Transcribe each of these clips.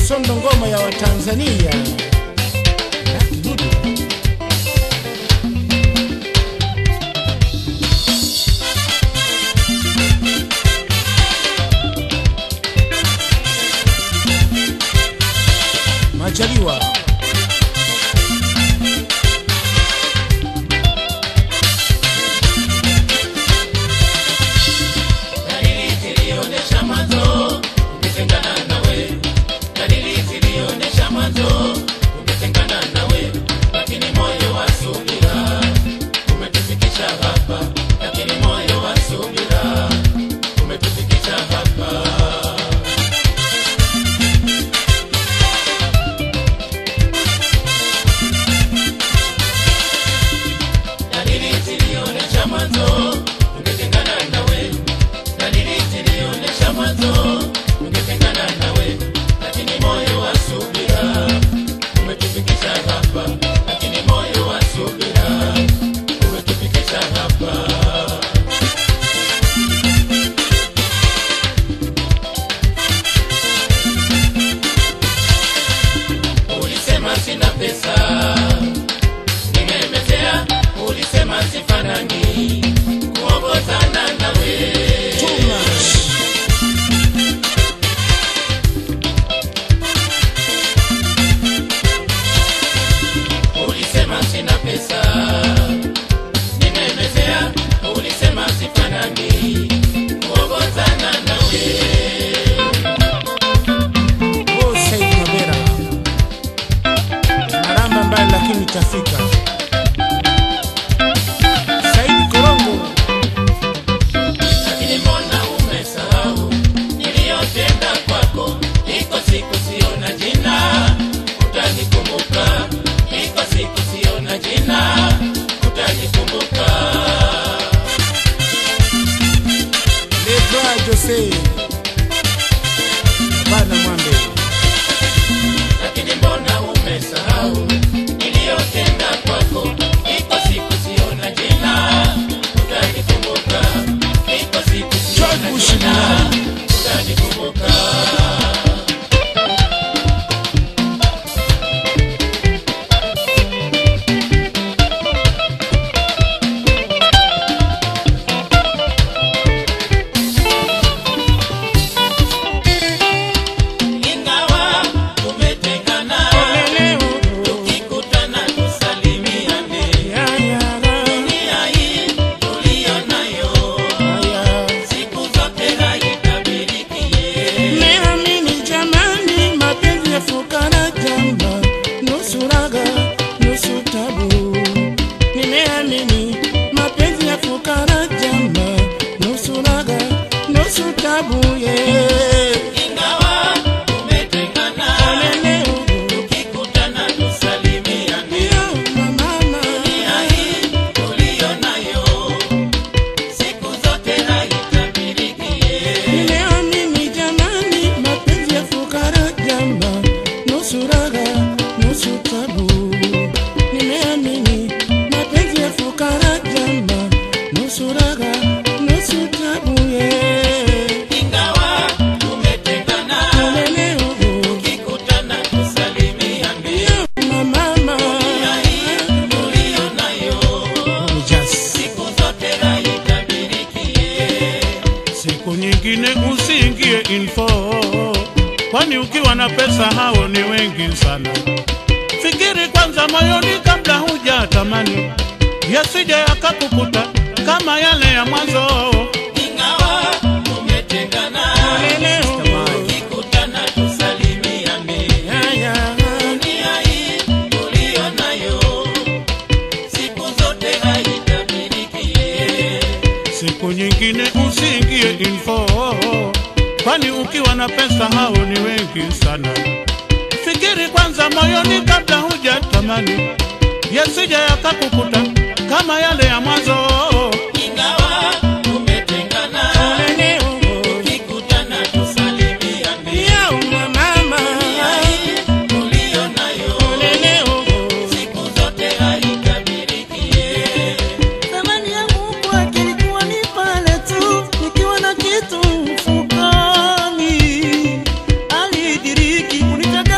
Sondo ngoma ya Watanzania. Lucky Dube. Majaliwa. Dalili zilionyesha mwanzo ungetengana nawe, dalili zilionyesha mwanzo ungetengana nawe, lakini moyo wa subira umetufikisha hapa, lakini moyo wa subira umetufikisha hapa. Dalili zilionyesha mwanzo ungetengana nawe, dalili zilionyesha mwanzo ungetengana nawe, lakini moyo wa subira umetufikisha hapa, lakini moyo wa subira umetufikisha hapa. Ulisema sina pesa, nimemezea. Ulisema sifanani kuongozana nawe. Too much. Ulisema sina pesa, nimemezea. Ulisema sifanani kuongozana nawe. Oh, Said Mabera. Maramba mbali lakini tafika. Said Korongo. Lakini mbona umesahau niliyotenda kwako? Iko siku siona jina, utanikumbuka. Iko siku siona jina, utanikumbuka. Lebra Jose. Bana Mwambe. Lakini mbona umesahau niliyotenda kwako? Iko siku siona jina, utanikumbuka. Iko siku siona George Bush jina, Mnani. utanikumbuka. Ingawa tumetengana, tukikutana tusalimiane. Dunia hii tuliyo nayo, siku zote haitabirikie. Nimeamini jamani, mapenzi ya fukara jamba, nusu raga nusu tabu. Nimeamini mapenzi ya fukara jamba, nusu raga nusu tabu. Yeah. Ingawa tumetengana, Leo, tukikutana tusalimiane. yo, mama, Dunia hii tuliyo nayo, siku zote haitabirikie. nimeamini jamani, mapenzi ya fukara jamba, nusu raga nusu tabu. Nimeamini mapenzi ya fukara jamba, nusu raga nusu tabu. Yeah. Ingawa tumetengana, Leo, tukikutana tusalimiane. mama, Dunia hii tuliyo nayo, siku zote haitabirikie. siku nyingine usiingie info, kwani ukiwa na pesa hao ni wengi sana. Fikiri kwanza moyoni kabla huja tamani, yasije yakakukuta kama yale ya mwanzo. Ingawa tumetengana, tukikutana tusalimiane. Dunia hii tuliyo nayo, siku zote haitabirikie. Siku nyingine usiingie info, kwani ukiwa na pesa hao ni wengi sana. Fikiri kwanza moyoni kabla huja tamani, yasije yakakukuta kama yale ya mwanzo. Ingawa tumetengana, tukikutana tusalimiane. Dunia hii tuliyo nayo, siku zote haitabirikie. Thamani yangu kwake ilikuwa ni pale tu nikiwa na kitu mfukoni. Alidiriki kunitaka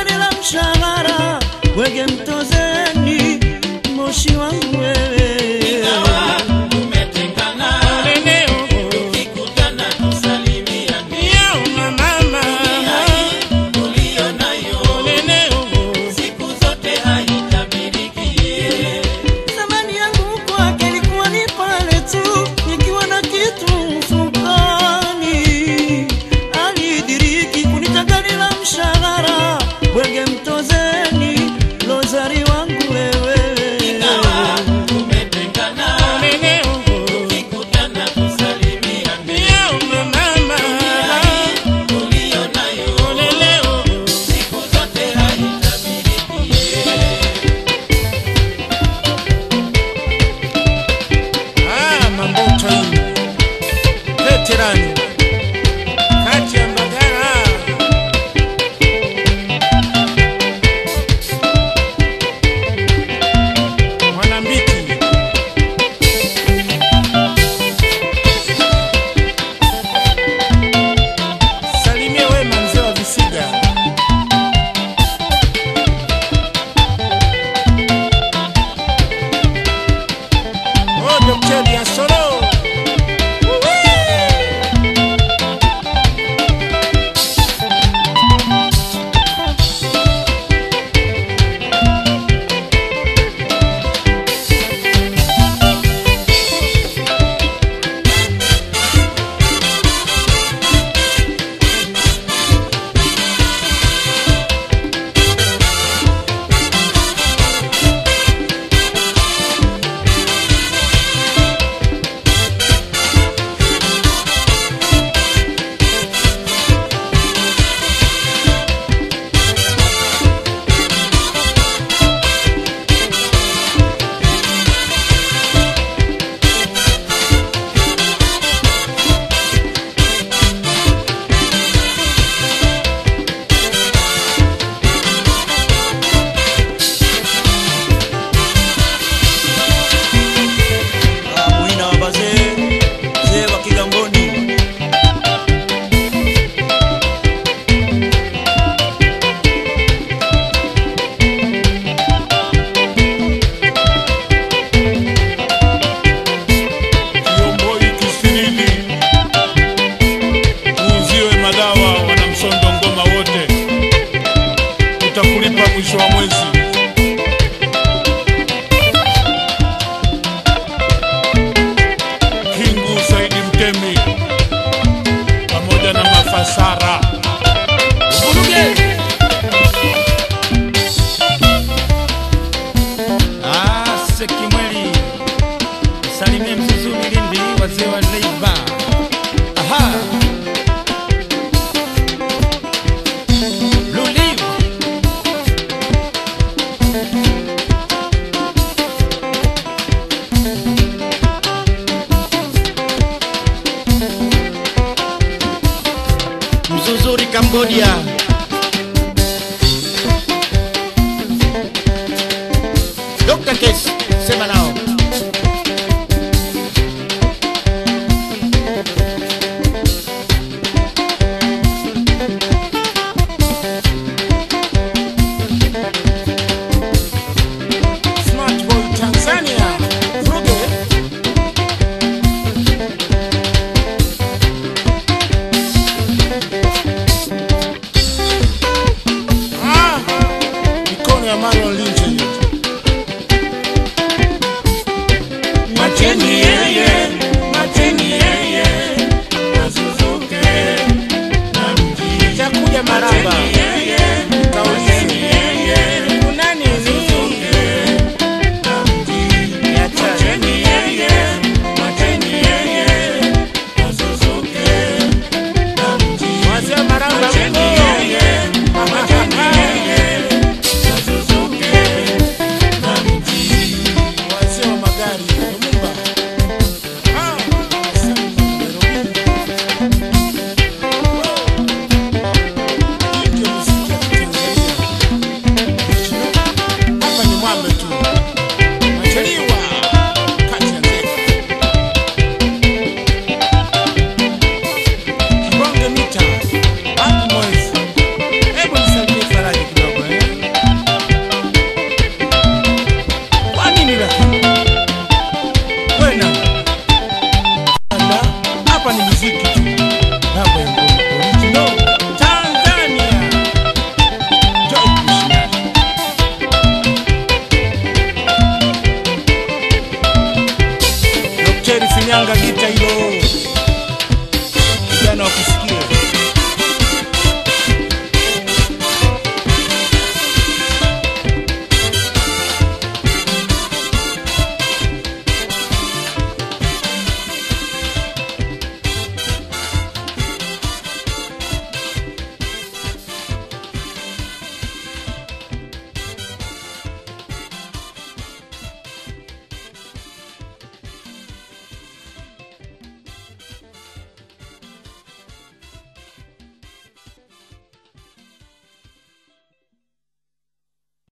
Sara. Vuruge. Ah, Sekimweli. Salimie Mzuzuni Lindi, wazee wa Leiba. Aha. Blue Leaf. Mzuzuri Cambodia. Dr. Case, sema nao.